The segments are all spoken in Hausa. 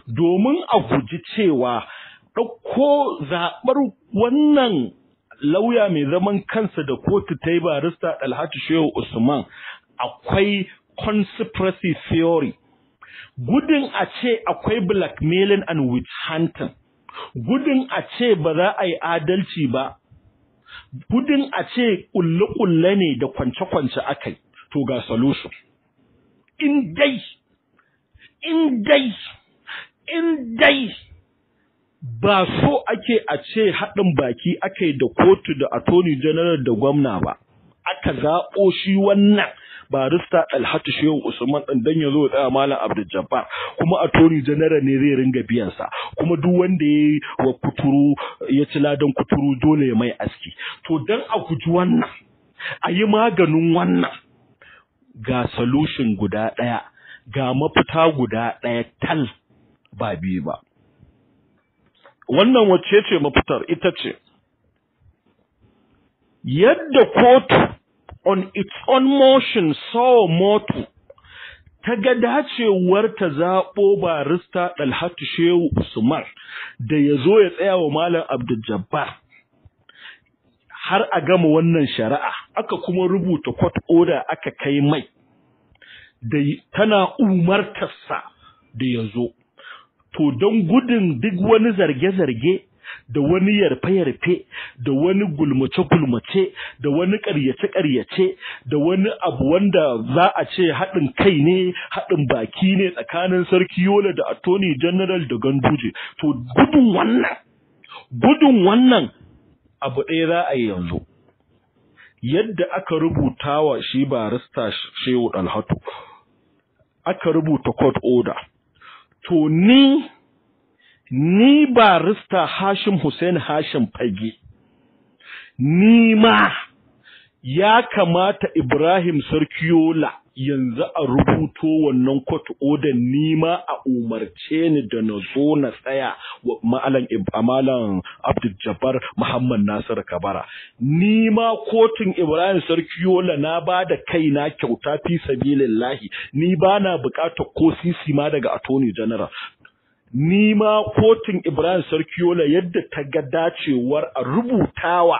domin a guji cewa ɗauko zaɓar wannan lauya mai zaman kansa da kotu ta yi barista Alhaji Shehu Usman akwai conspiracy theory gudun a ce akwai blackmailing and witch hunting gudun a ce ba za a yi adalci ba gudun a ce ƙulle-ƙulle ne da kwance-kwance aka yi to ga solution in dai in dai in dai ba so ake a ce haɗin baki aka yi da kotu da attorney general da gwamna ba aka zaɓo shi wannan barista Alhatu Shehu Usman ɗin dan ya zo tsaya Malam Abdul Jabbar kuma attorney general ne zai ringa biyan sa kuma duk wanda ya wa kuturu ya ci ladan kuturu dole ya mai aski to dan a guji wannan a yi maganin wannan ga solution guda ɗaya ga mafita guda ɗaya tal ba biyu ba wannan wacce ce mafitar ita ce yadda kotu on its own motion saw motu ta ga dacewar ta zaɓo barista Dalhatu Shehu Usman da ya zo ya tsaya wa Malam Abdul Jabbar har a gama wannan shari'a aka kuma rubuta court order aka kai mai da tana umartarsa da ya zo to don gudun duk wani zarge-zarge da wani yarfe-yarfe da wani gulmace-gulmace da wani ƙaryace-ƙaryace da wani abu wanda za a ce haɗin kai ne haɗin baki ne tsakanin sarki yola da attorney general da ganduje to gudun wannan gudun wannan abu ɗaya za a yi yanzu yadda aka rubuta wa shi barista shehu dalhatu aka rubuta court order to ni ni barista Hashim Hussein Hashim Fage ni ma ya kamata Ibrahim Sarkiyola yanzu a rubuto wannan court order ni ma a umarce ni da na zo na tsaya wa malam malam Abdul Jabbar Muhammad Nasir Kabara ni ma kotun Ibrahim Sarkiyola na ba da kaina kyauta fi sabilillahi ni ba na bukatar ko sisi ma daga attorney general ni ma kotun Ibrahim Sarkiyola yadda ta ga dacewar a rubutawa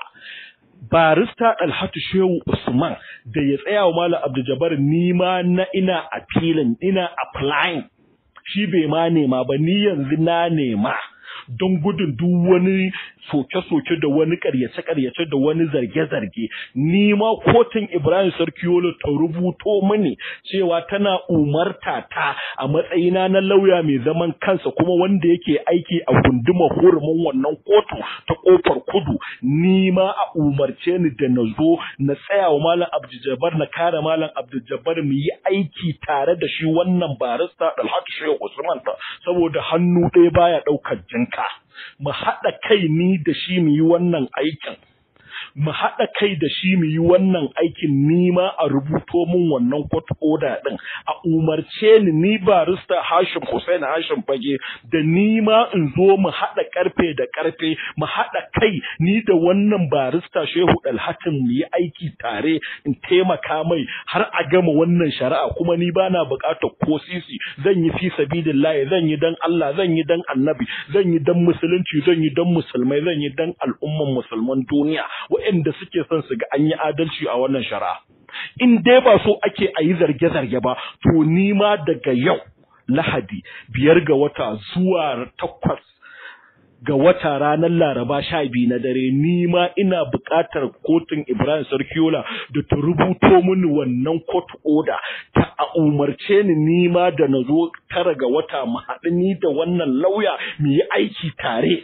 barista Alhatu Shehu Usman da ya tsaya wa Malam Abdul ni ma na ina appealing ina applying shi bai ma nema ba ni yanzu na nema don gudun duk wani soke-soke da wani karyace-karyace da wani zarge-zarge ni ma kotun Ibrahim Sarkiyolo ta rubuto mini cewa tana umarta ta a matsayina na lauya mai zaman kansa kuma wanda yake aiki a gunduma hurumin wannan kotu ta kofar kudu ni ma a umarce ni da na zo na tsaya wa malam Abdul na kare malam Abdul mu yi aiki tare da shi wannan barista Dalhatu Shehu Usman ta saboda hannu ɗaya baya ɗaukar jinka mu haɗa kai ni da shi mu yi wannan aikin mu haɗa kai da shi mu yi wannan aikin nima a rubuto min wannan court order ɗin a umarce ni ni barista Hashim Hussein Hashim Fage da nima in zo mu haɗa ƙarfe da ƙarfe mu haɗa kai ni da wannan barista Shehu Dalhatin mu yi aiki tare in taimaka mai har a gama wannan shari'a kuma ni bana buƙatar ko sisi zan yi fi sabilillahi zan yi dan Allah zan yi dan Annabi zan yi dan musulunci zan yi dan musulmai zan yi dan al'umman musulman duniya waɗanda suke son su ga an yi adalci a wannan shari'a. In dai ba so ake a yi zarge-zarge ba, to ni ma daga yau Lahadi biyar ga wata zuwa takwas ga wata ranar Laraba sha biyu na dare ni ma ina buƙatar kotun Ibrahim Sarkiola da ta rubuto mini wannan court order ta a umarce ni ni ma da na zo tara ga wata mu haɗu ni da wannan lauya mu yi aiki tare.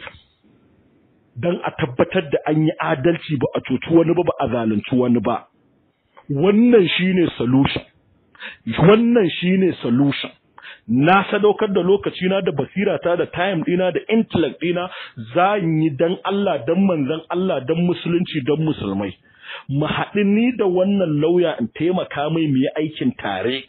don a tabbatar da an yi adalci ba a cuci wani ba ba a zalunci wani ba wannan shine solution wannan shine solution na sadaukar da lokacina da basirata da time dina da intellect dina za yi dan Allah dan manzon Allah dan musulunci dan musulmai mu haɗu ni da wannan lauya in taimaka mai mu yi aikin tare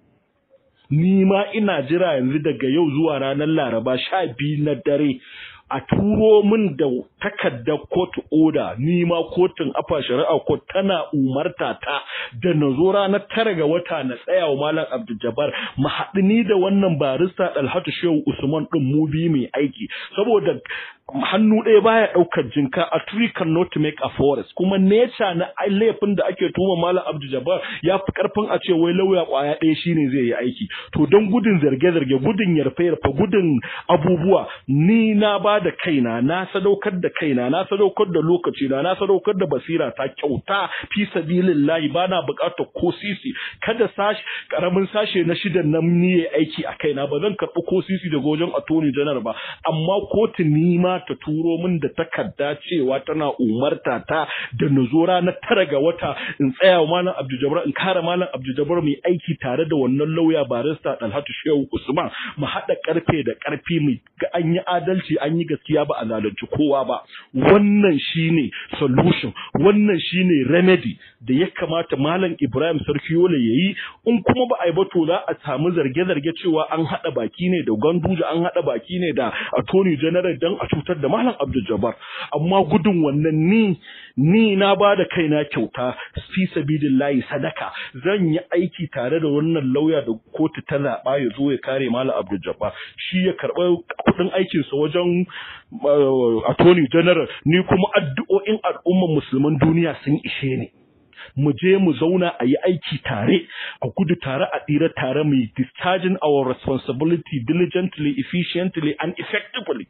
ni ma ina jira yanzu daga yau zuwa ranar Laraba sha biyu na dare a turo min da takardar court order ni ma kotun afa shari'a ko tana umarta ta da na zo ranar tara ga wata na tsaya wa malam Abdul Jabbar mu haɗu ni da wannan barista Dalhatu Shehu Usman din mu bi mai aiki saboda hannu ɗaya baya ɗaukar jinka a tree cannot make a forest kuma nature na laifin da ake tuma malam Abdul Jabbar ya fi karfin a ce wai lauya kwaya ɗaya shine zai yi aiki to don gudun zarge-zarge gudun yarfe-yarfe gudun abubuwa ni na ba da kaina na sadaukar da kaina na sadaukar da lokaci na na sadaukar da basira ta kyauta fi sabilillahi bana buƙatar ko sisi kada sashi karamin sashe na shidan nan ni aiki a kaina ba zan karɓi ko sisi daga wajen attorney general ba amma kotu ni ma ta turo min da takarda cewa tana umarta ta da na zo ranar tara ga wata in tsaya wa malam Abdul Jabbar in kare malam Abdul Jabbar mai aiki tare da wannan lauya barista Dalhatu Shehu Usman mu haɗa karfe da karfi mu ga an yi adalci an yi gaskiya ba a zalunci kowa ba wannan shine solution wannan shine remedy da ya kamata malam Ibrahim Sarkiyola yayi in kuma ba a yi ba to za a samu zarge-zarge cewa an haɗa baki ne da Ganduja an haɗa baki ne da Attorney General dan a cutar da malam Abdul Jabbar amma gudun wannan ni ni na ba da kaina kyauta fi sabilillahi sadaka zan yi aiki tare da wannan lauya da kotu ta zaɓa ya zo ya kare malam Abdul Jabbar shi ya karɓa kuɗin aikinsa wajen Attorney General ni kuma addu'o'in al'umman musulman duniya sun ishe ni mu je mu zauna a yi aiki tare a gudu tare a tsira tare mu discharging our responsibility diligently efficiently and effectively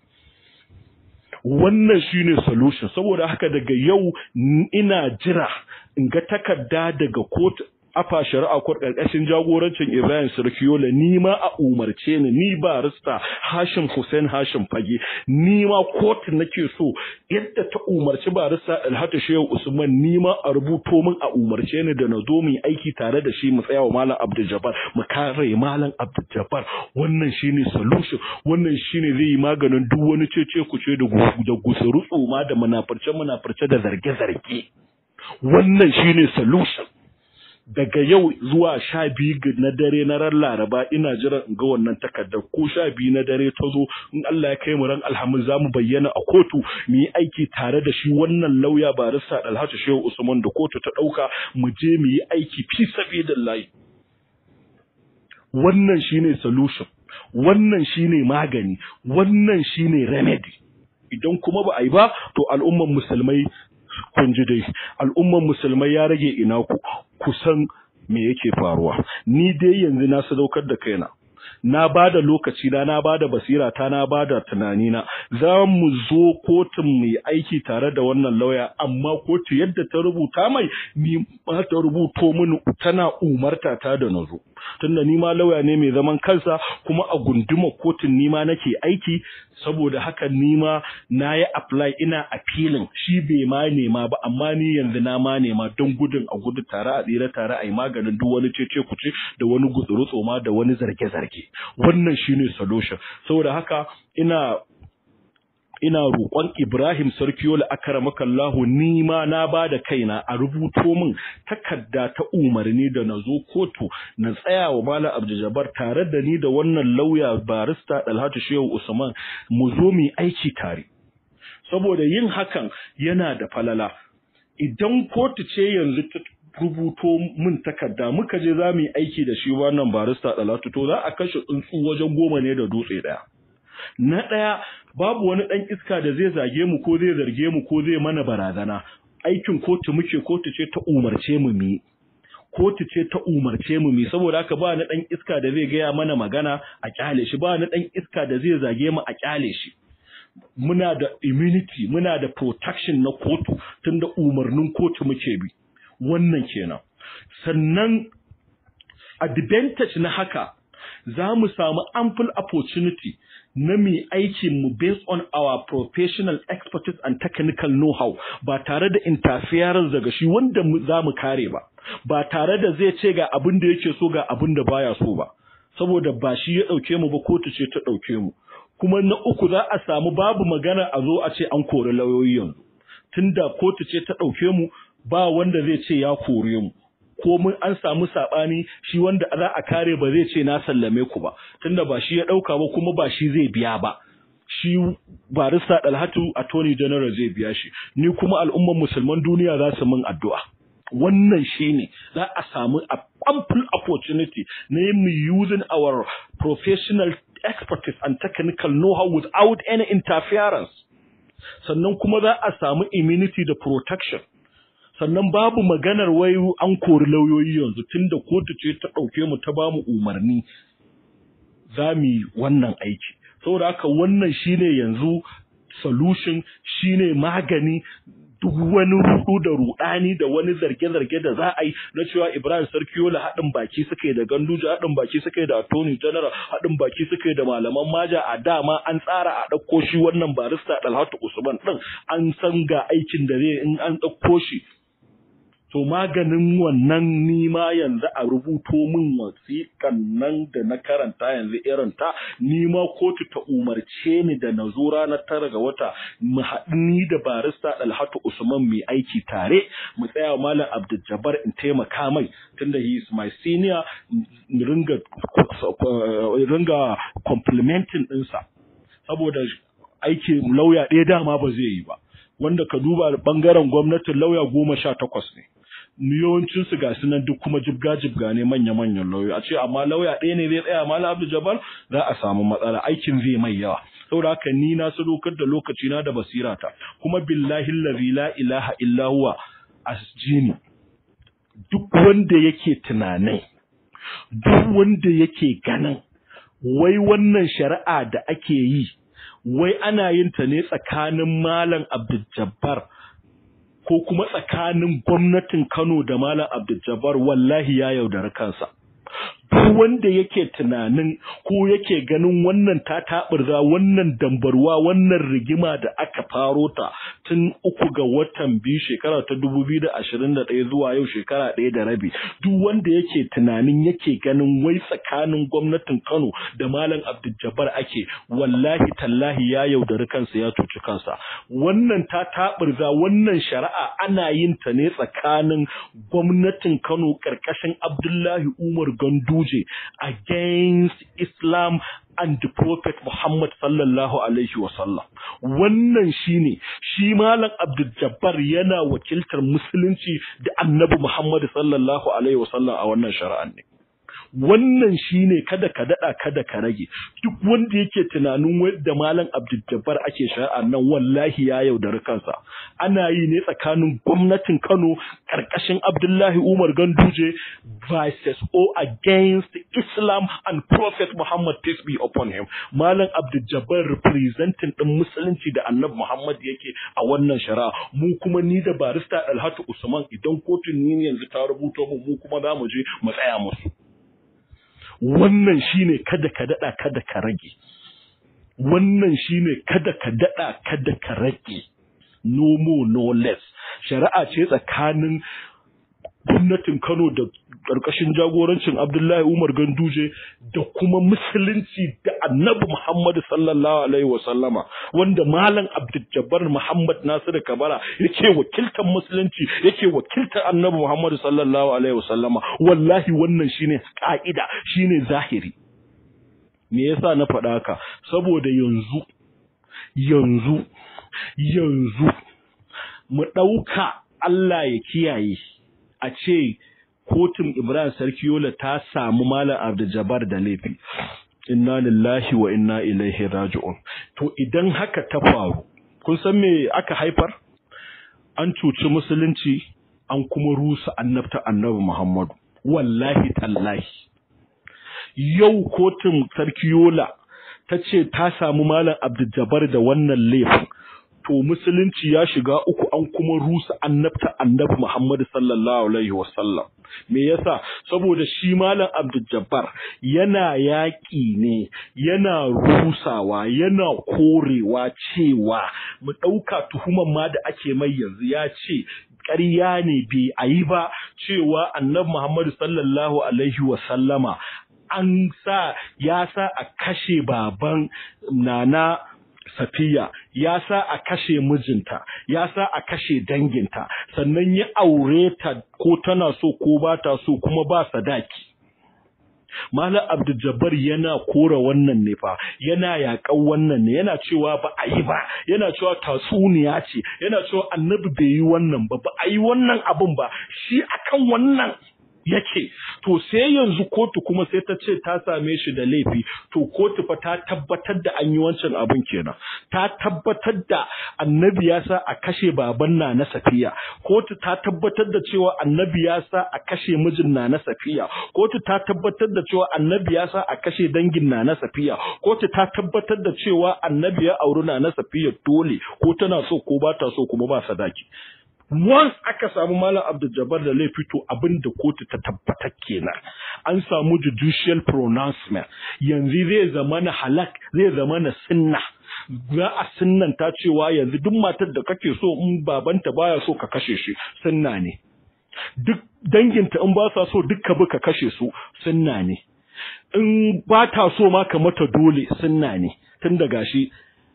wannan shine solution saboda haka daga yau ina jira in ga takarda daga kotu afa shari'a ko karkashin jagorancin Ibrahim Sarkiyola ni ma a umarce ni ni barista Hashim Hussein Hashim Fage ni ma kotu nake so yadda ta umarci barista Alhatu Shehu Usman ni ma a rubuto min a umarce ni da na zo mu aiki tare da shi mu tsaya wa Malam Abdul Jabbar mu kare Malam Abdul Jabbar wannan shine solution wannan shine zai yi maganin duk wani cece kuce da da gusuru tsoma da munafurce munafurce da zarge zarge wannan shine solution daga yau zuwa sha biyu na dare na ran laraba ina jiran in ga wannan takardar ko sha biyu na dare ta zo in Allah ya kai mu ran alhamis za mu bayyana a kotu mu yi aiki tare da shi wannan lauya barista Alhaji Shehu Usman da kotu ta ɗauka mu je mu yi aiki fi sabilillahi wannan shine solution wannan shine magani wannan shine remedy idan kuma ba a yi ba to al'umman musulmai kun ji dai al'umman musulmai ya rage ina ku kusan me yake faruwa ni dai yanzu na sadaukar da kaina na bada lokaci na na bada basira ta na bada tunani na za mu zo kotun mu yi aiki tare da wannan lauya amma kotu yadda ta rubuta mai ni ma ta rubuto mini tana umarta ta da nazo tunda ni ma lauya ne mai zaman kansa kuma a gunduma kotun ni ma nake aiki saboda haka ni ma na yi apply ina appealing shi bai ma nema ba amma ni yanzu na ma nema don gudun a gudu tare a tsira tare a yi maganin duk wani cece kuce da wani gutsuru tsoma da wani zarge-zarge wannan shine solution saboda haka ina ina roƙon Ibrahim Sarkiyola akramakallahu ni ma na bada kaina a rubuto min takarda ta umarni da na zo kotu na tsaya wa Malam Abdul tare da ni da wannan lauya barista Dalhatu Shehu Usman mu zo mu aiki tare saboda yin hakan yana da falala idan kotu ce yanzu ta rubuto min takarda muka je za mu yi aiki da shi wannan barista Dalhatu to za a kashe tsuntsu wajen goma ne da dutse daya na ɗaya babu wani ɗan iska da zai zage mu ko zai zarge mu ko zai mana barazana aikin kotu muke kotu ce ta umarce mu mi kotu ce ta umarce mu mi saboda haka ba na ɗan iska da zai gaya mana magana a kyale shi ba na ɗan iska da zai zage mu a kyale shi muna da immunity muna da protection na kotu tunda umarnin kotu muke bi wannan kenan sannan advantage na haka za mu samu ample opportunity na mai aikin mu based on our professional expertise and technical know-how ba tare da interference daga shi wanda za mu kare ba ba tare da zai ce ga abin da yake so ga abin da baya so ba saboda ba shi ya ɗauke mu ba kotu ce ta ɗauke mu kuma na uku za a samu babu magana a zo a ce an kori lauyoyi yanzu tunda kotu ce ta ɗauke mu ba wanda zai ce ya kore mu ko mun an samu sabani shi wanda za a kare ba zai ce na sallame ku ba tunda ba shi ya dauka ba kuma ba shi zai biya ba shi barista Dalhatu attorney general zai biya shi ni kuma al'umman musulman duniya za su min addu'a wannan shine za a samu a ample opportunity na yin using our professional expertise and technical know-how without any interference sannan kuma za a samu immunity da protection sannan babu maganar wai an kori lauyoyi yanzu tunda kotu ce ta ɗauke mu ta bamu umarni za mu yi wannan aiki saboda haka wannan shine yanzu solution shine magani duk wani rudu da rudani da wani zarge-zarge da za a yi na cewa Ibrahim Sarkiyola haɗin baki suka yi da Ganduje haɗin baki suka yi da Attorney General haɗin baki suka yi da malaman maja a dama an tsara a ɗauko shi wannan barista Dalhatu Usman ɗin an san ga aikin da zai in an ɗauko shi to maganin wannan nima yanzu a rubuto min wasiƙan nan da na karanta yanzu irin ta nima kotu ta umarce ni da na zo ranar tara ga wata mu haɗu ni da barista Dalhatu Usman mai aiki tare mu tsaya malam Abdul in taimaka mai tunda he is my senior ringa ringa complimenting ɗinsa saboda aikin lauya ɗaya dama ba zai yi ba wanda ka duba bangaren gwamnatin lauya goma sha takwas ne yawancin su gasu nan duk kuma jibga jibga ne manya manyan lauyoyi a ce amma lauya ɗaya ne zai tsaya malam Abdul Jabbar za a samu matsala aikin zai mai yawa saboda haka ni na sadaukar da lokaci na da basira ta kuma billahi allazi la ilaha illa huwa asjini duk wanda yake tunanin duk wanda yake ganin wai wannan shari'a da ake yi wai ana yin ta ne tsakanin malam Abdul Jabbar ko kuma tsakanin gwamnatin Kano da Malam Abdul wallahi ya yaudari kansa. Duk wanda yake tunanin ko yake ganin wannan ta taɓurza wannan dambarwa wannan rigima da aka faro ta tun uku ga watan biyu shekara ta dubu biyu da ashirin da ɗaya zuwa yau shekara ɗaya da rabi duk wanda yake tunanin yake ganin wai tsakanin gwamnatin Kano da Malam Abdul ake wallahi tallahi ya yaudari kansa ya cuci kansa wannan ta taɓurza wannan shari'a ana yin ta ne tsakanin gwamnatin Kano ƙarƙashin Abdullahi Umar Ganduje against Islam and the Prophet Muhammad sallallahu alaihi wasallam wannan shine shi malam Abdul Jabbar yana wakiltar musulunci da Annabi Muhammad sallallahu alaihi wasallam a wannan shari'an ne wannan shine kada ka dada kada ka rage duk wanda yake tunanin wadda malam Abdul Jabbar ake shari'a nan wallahi ya yaudari kansa ana yi ne tsakanin gwamnatin Kano karkashin Abdullahi Umar Ganduje versus or against Islam and Prophet Muhammad peace be upon him malam Abdul Jabbar representing din musulunci da Annabi Muhammad yake a wannan shari'a mu kuma ni da barista Alhatu Usman idan kotun ni yanzu ta rubuto mu mu kuma za mu je mu tsaya musu wannan shine kada ka dada kada ka rage wannan shine kada ka dada kada ka rage no more no less shari'a ce tsakanin gwamnatin Kano da ƙarƙashin jagorancin Abdullahi Umar Ganduje da kuma musulunci da Annabi Muhammad sallallahu alaihi wa sallama wanda Malam Abdul Jabbar Muhammad Nasiru Kabara yake wakiltar musulunci yake wakiltar Annabi Muhammad sallallahu alaihi wa sallama wallahi wannan shine ka'ida shine zahiri me yasa na faɗa haka saboda yanzu yanzu yanzu mu ɗauka Allah ya kiyaye a ce kotun Ibrahim Sarkiyola ta samu Malam Abdul da laifi. Inna lillahi wa inna ilaihi raji'un. To idan haka ta faru, kun san me aka haifar? An cuci musulunci, an kuma rusa annabta annabi Muhammadu. Wallahi tallahi. Yau kotun Sarkiyola ta ce ta samu Malam Abdul da wannan laifin. to musulunci ya shiga uku an kuma rusa annabta annabi Muhammad sallallahu alaihi wasallam me yasa saboda shi malam Abdul Jabbar yana yaƙi ne yana rusawa yana korewa cewa mu ɗauka tuhuman ma da ake mai yanzu ya ce ƙarya ne bai a yi ba cewa annabi Muhammad sallallahu alaihi wasallama an sa ya sa a kashe baban nana Safiya ya sa a kashe mijinta, ya sa a kashe danginta, sannan ya aure ta ko tana so ko ba ta so kuma ba sadaki. Malam Abdul Jabbar yana kora wannan ne fa yana yakan wannan ne yana cewa ba a yi ba yana cewa tatsuniya ce yana cewa annabi bai yi wannan ba ba a yi wannan abun ba shi akan wannan yake to sai yanzu kotu kuma sai ta ce ta same shi da laifi to kotu fa ta tabbatar da an yi wancan abin kenan ta tabbatar da annabi ya sa a kashe baban na na safiya kotu ta tabbatar da cewa annabi ya sa a kashe mijin na na safiya kotu ta tabbatar da cewa annabi ya sa a kashe dangin na na safiya kotu ta tabbatar da cewa annabi ya auri na na safiya dole ko tana so ko ba ta so kuma ba sadaki once aka samu malam abdul da laifi to abin da kotu ta tabbatar kenan an samu judicial pronouncement yanzu zai zama na halak zai zama na sunna za a sunnanta cewa yanzu duk matar da kake so in babanta baya so ka kashe shi sunna ne duk danginta in ba sa so dukka bi ka kashe su sunna ne in ba ta so ma ka mata dole sunna ne tun da gashi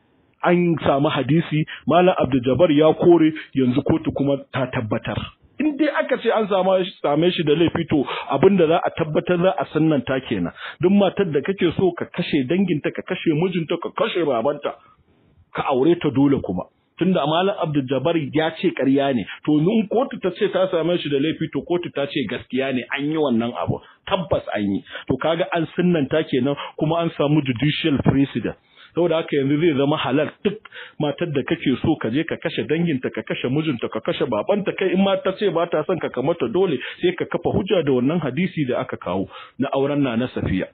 an samu hadisi malam abdul ya kore yanzu kotu kuma ta tabbatar in dai aka ce an samu same shi da laifi to abinda za a tabbatar za a sannanta kenan duk matar da kake so ka kashe danginta ka kashe mijinta ka kashe babanta ka aure ta dole kuma tunda malam abdul ya ce ƙarya ne to in kotu ta ce ta same shi da laifi to kotu ta ce gaskiya ne an yi wannan abu tabbas an yi to kaga an sunnanta kenan kuma an samu judicial precedent saboda haka yanzu zai zama halal duk matar da kake so ka je ka kashe danginta ka kashe mijinta ka kashe babanta kai in ma ta ce ba ta son ka kamata dole sai ka kafa hujja da wannan hadisi da aka kawo na auren na na safiya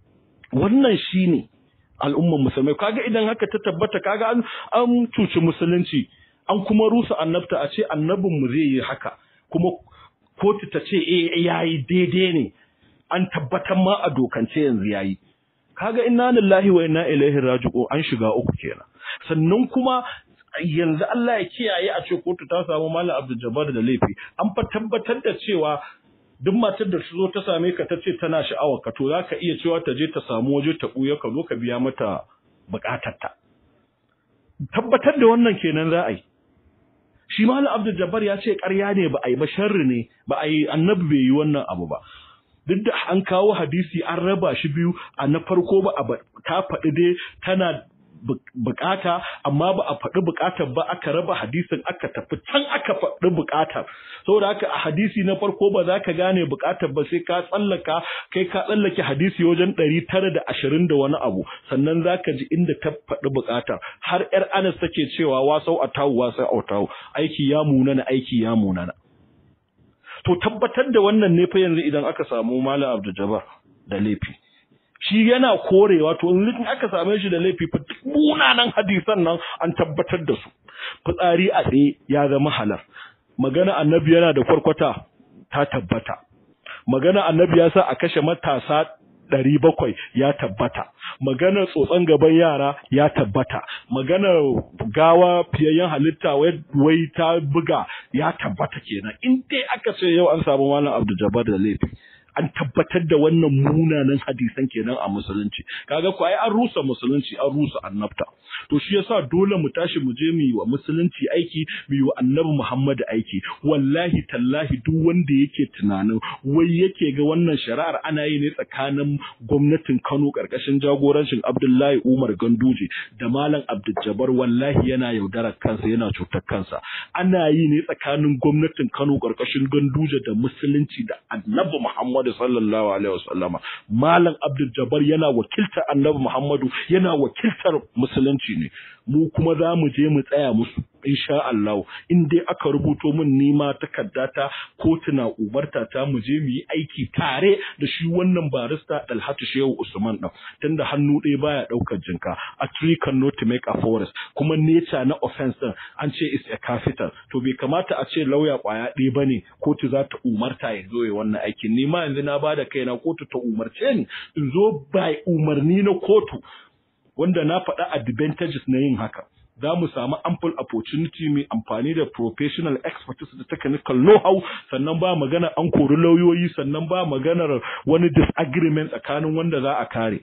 wannan shine al'umman musulmai kaga idan haka ta tabbata kaga an an cuci musulunci an kuma rusa annabta a ce annabin mu zai yi haka kuma kotu ta ce eh yayi daidai ne an tabbatar ma a dokance yanzu yayi kaga inna lillahi wa inna ilaihi raji'un an shiga uku kenan sannan kuma yanzu Allah ya kiyaye a ce kotu ta samu Malam Abdul Jabbar da laifi an fa tabbatar da cewa duk matar da zo ta same ka ta ce tana sha'awar ka to zaka iya cewa ta je ta samu waje ta buya ka zo ka biya mata bukatarta tabbatar da wannan kenan za a yi shi Malam Abdul Jabbar ya ce ƙarya ne ba a yi ba sharri ne ba a yi annabi bai yi wannan abu ba duk da an kawo hadisi an raba shi biyu a na farko ba a ta faɗi dai tana bukata amma ba a faɗi bukatar ba aka raba hadisin aka tafi can aka faɗi bukatar saboda haka a hadisi na farko ba za ka gane bukatar ba sai ka tsallaka kai ka tsallake hadisi wajen ɗari tara da ashirin da wani abu sannan za ka ji inda ta faɗi bukatar har yar anas take cewa wasau a tawu wasau a tawu aiki ya munana aiki ya munana to tabbatar da wannan ne fa yanzu idan aka samu malam abdul jabbar da laifi shi yana korewa to in aka same shi da laifi fa munanan hadisan nan an tabbatar da su fitsari a tsaye ya zama halar magana annabi yana da kwarkwata ta tabbata magana annabi ya sa a kashe matasa ɗari bakwai ya tabbata maganar tsotson gaban yara ya tabbata maganar gawa fiyayyen halitta wai ta buga ya tabbata kenan in dai aka ce yau an samu malam abdul jabbar da laifi an tabbatar da wannan munanan hadisan kenan a musulunci kaga ko ai an rusa musulunci an rusa annabta to shi yasa dole mu tashi mu je mu yi wa musulunci aiki mu yi wa annabi Muhammad aiki wallahi tallahi duk wanda yake tunanin wai yake ga wannan shari'ar ana yi ne tsakanin gwamnatin Kano karkashin jagorancin Abdullahi Umar Ganduje da Malam Abdul Jabbar wallahi yana yaudarar kansa yana cutar kansa ana yi ne tsakanin gwamnatin Kano karkashin Ganduje da musulunci da annabi Muhammad sallallahu alaihi wasallama malam abdul jabbar yana wakiltar annabi muhammadu yana wakiltar musulunci ne mu kuma za mu je mu tsaya musu insha Allah in dai aka rubuto min nima takaddata kotuna umarta ta mu je mu yi aiki tare da shi wannan barista Dalhatu Shehu Usman din tunda hannu ɗaya baya ɗaukar jinka a tree cannot make a forest kuma nature na offense din an ce is a capital to bai kamata a ce lauya kwaya ɗaya bane kotu za ta umarta ya zo ya wannan aikin ni ma yanzu na bada kaina kotu ta umarce ni in zo by umarni na kotu wanda na faɗa advantages na yin haka za mu samu ample opportunity mai amfani da professional expertise da technical know-how sannan ba magana an kori lauyoyi sannan ba maganar wani disagreement tsakanin wanda za a kare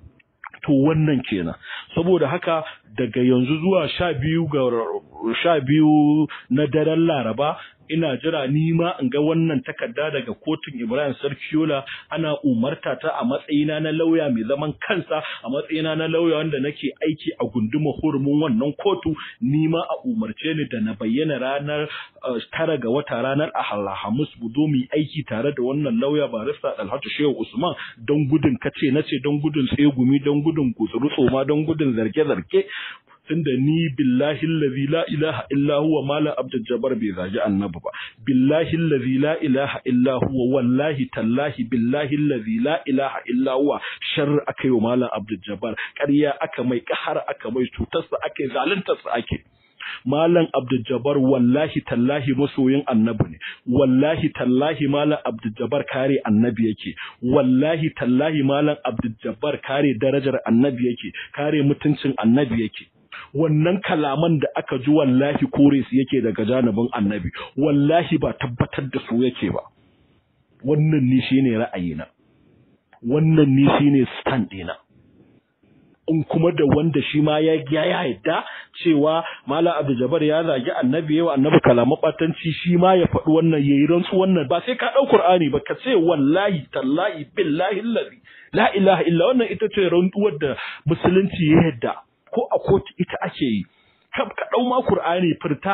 to wannan kenan saboda haka daga yanzu zuwa sha biyu ga sha biyu na daren laraba ina jira ni ma in ga wannan takarda daga kotun Ibrahim Sarkiola ana umarta ta a matsayina na lauya mai zaman kansa a matsayina na lauya wanda nake aiki a gunduma hurumin wannan kotu ni ma a umarce ni da na bayyana ranar tara ga wata ranar Alhamis mu zo mu yi aiki tare da wannan lauya barista Dalhatu Shehu Usman don gudun kace nace don gudun tsegumi don gudun kutsuru tsoma don gudun zarge-zarge tunda ni billahi allazi la ilaha illa huwa malam abdul jabbar bai zagi annabi ba billahi allazi la ilaha illa huwa wallahi tallahi billahi allazi la ilaha illa huwa sharr aka yi wa malam abdul jabbar ƙarya aka mai kahar aka mai cutarsa ake zaluntarsa ake Malam Abdul Jabbar wallahi tallahi masoyin annabi ne wallahi tallahi Malam Abdul Jabbar kare annabi yake wallahi tallahi Malam Abdul Jabbar kare darajar annabi yake kare mutuncin annabi yake wannan kalaman da aka ji wallahi kore su yake daga janibin annabi wallahi ba tabbatar da su yake ba wannan ni shine ra'ayina wannan ni shine stand ɗina in kuma da wanda shi ma ya ya yadda cewa Malam Abdul Jabbar ya zagi annabi yawa annabi kalaman batanci shi ma ya faɗi wannan yayi rantsu wannan ba sai ka ɗau Qur'ani ba ka ce wallahi tallahi billahi allazi la ilaha illa wannan ita ce rantsuwar da musulunci ya yadda ko a kotu ita ake yi ka ɗau ma Kur'ani furta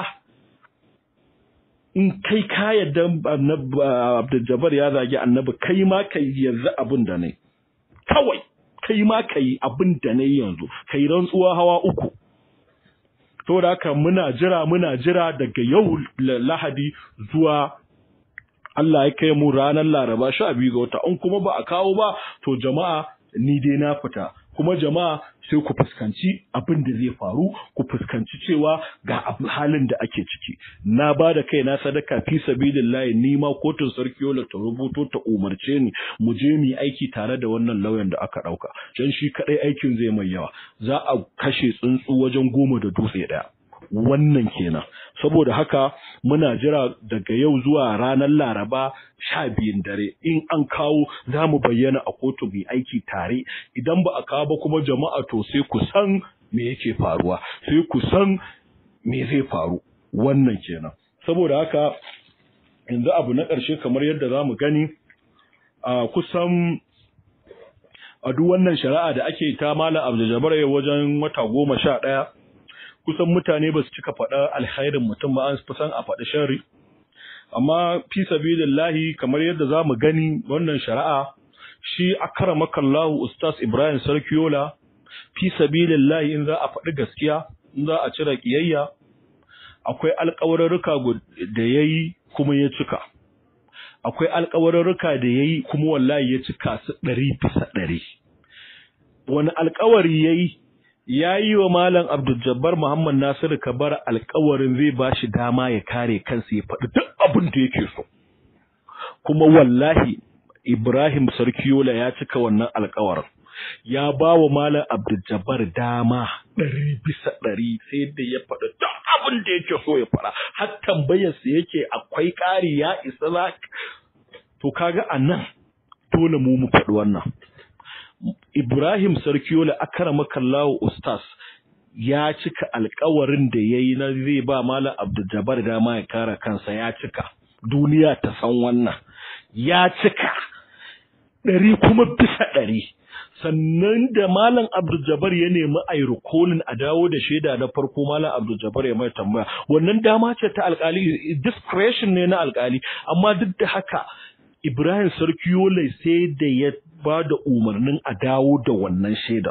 in kai ka yadda Abdul Jabbar ya zagi annabi kai ma kai yanzu abin da ne kawai kai ma kai abin da ne yanzu kai rantsuwa hawa uku to da haka muna jira muna jira daga yau Lahadi zuwa Allah ya kai mu ranar Laraba sha biyu ga wata in kuma ba a kawo ba to jama'a ni dai na fita kuma jama'a sai ku fuskanci abin da zai faru ku fuskanci cewa ga halin da ake ciki na ba da kai na sadaka fi sabilillahi ni ma kotun sarki yola ta rubuto ta umarce ni mu je mu aiki tare da wannan lauyan da aka dauka dan shi kadai aikin zai mai yawa za a kashe tsuntsu wajen goma da dutse daya wannan kenan saboda haka muna jira daga yau zuwa ranar laraba sha biyun dare in an kawo za mu bayyana a kotu mai aiki tare idan ba a kawo ba kuma jama'a to sai ku san me yake faruwa sai ku san me zai faru wannan kenan saboda haka yanzu abu na ƙarshe kamar yadda za mu gani a kusan a duk wannan shari'a da ake ta malam abdul wajen wata goma sha ɗaya kusan mutane ba su cika faɗa alkhairin mutum ba an fi san a faɗi shari amma fi sabilillahi kamar yadda za mu gani wannan shari'a shi akramakallahu ustaz Ibrahim Sarkiyola fi sabilillahi in za a faɗi gaskiya in za a cire kiyayya akwai alƙawarruka da yayi kuma ya cika akwai alƙawarruka da yayi kuma wallahi ya cika su ɗari bisa ɗari wani alƙawari yayi ya yi wa Malam Abdul Muhammad Nasiru Kabar alkawarin zai ba shi dama ya kare kansa ya faɗi duk abin da yake so. Kuma wallahi Ibrahim Sarkiyola ya cika wannan alkawarin. Ya ba wa Malam Abdul dama ɗari bisa ɗari sai da ya faɗi duk abin da yake so ya faɗa. Har tambayarsa yake akwai ƙari ya isa za To kaga a nan dole mu mu faɗi wannan. Ibrahim Sarkiyola akramakallahu ustaz ya cika alkawarin da yayi na zai ba Malam Abdul dama ya kare kansa ya cika duniya ta san wannan ya cika ɗari kuma bisa ɗari sannan da Malam Abdul ya nemi a yi rikolin a dawo da shaida na farko Malam Abdul ya mai tambaya wannan dama ce ta alkali discretion ne na alkali amma duk da haka Ibrahim Sarkiyola sai da ya ba da umarnin a dawo da wannan shaida.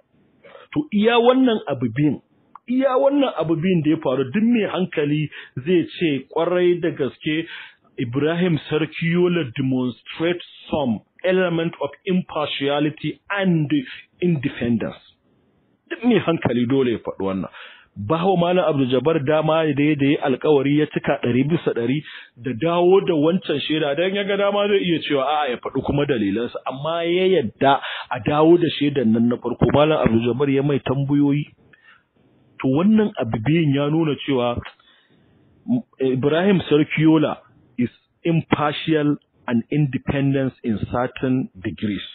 To iya wannan abu biyun, iya wannan abu biyun da ya faru duk mai hankali zai ce kwarai da gaske Ibrahim Sarkiyola demonstrates some element of impartiality and independence. Duk mai hankali dole ya faɗi wannan. bawa malam Abdul Jabbar dama da ya da ya alkawari ya cika ɗari bisa ɗari da dawo da wancan shaida dan ya ga dama zai iya cewa a'a ya faɗi kuma dalilansa amma ya yadda a dawo da shaidan nan na farko malam Abdul Jabbar ya mai tambayoyi to wannan abu biyin ya nuna cewa Ibrahim Sarkiola is impartial and independence in certain degrees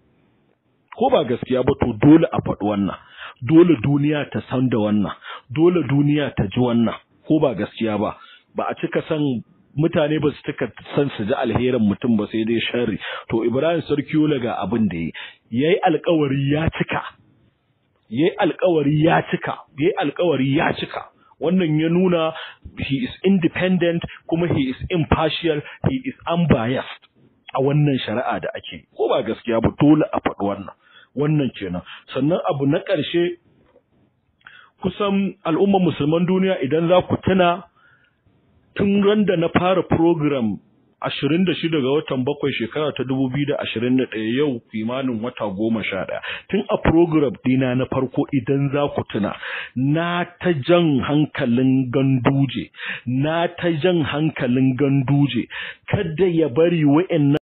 ko ba gaskiya ba to dole a faɗi wannan dole duniya ta san da wannan dole duniya ta ji wannan ko ba gaskiya ba ba a cika san mutane ba su taka san su ji alherin mutum ba sai dai sharri to Ibrahim Sarkiola ga abin da yi yayi alƙawari ya cika yayi alƙawari ya cika yayi alƙawari ya cika wannan ya nuna he is independent kuma he is impartial he is unbiased a wannan shari'a da ake ko ba gaskiya ba dole a faɗi wannan wannan kenan sannan abu na ƙarshe kusan al'ummar musulman duniya idan za ku tuna tun ran da na fara program 26 ga watan bakwai shekara ta 2021 yau kimanin wata goma sha ɗaya tun a program dina na farko idan za ku tuna na ta jan hankalin ganduje na ta jan hankalin ganduje kada ya bari wa'annan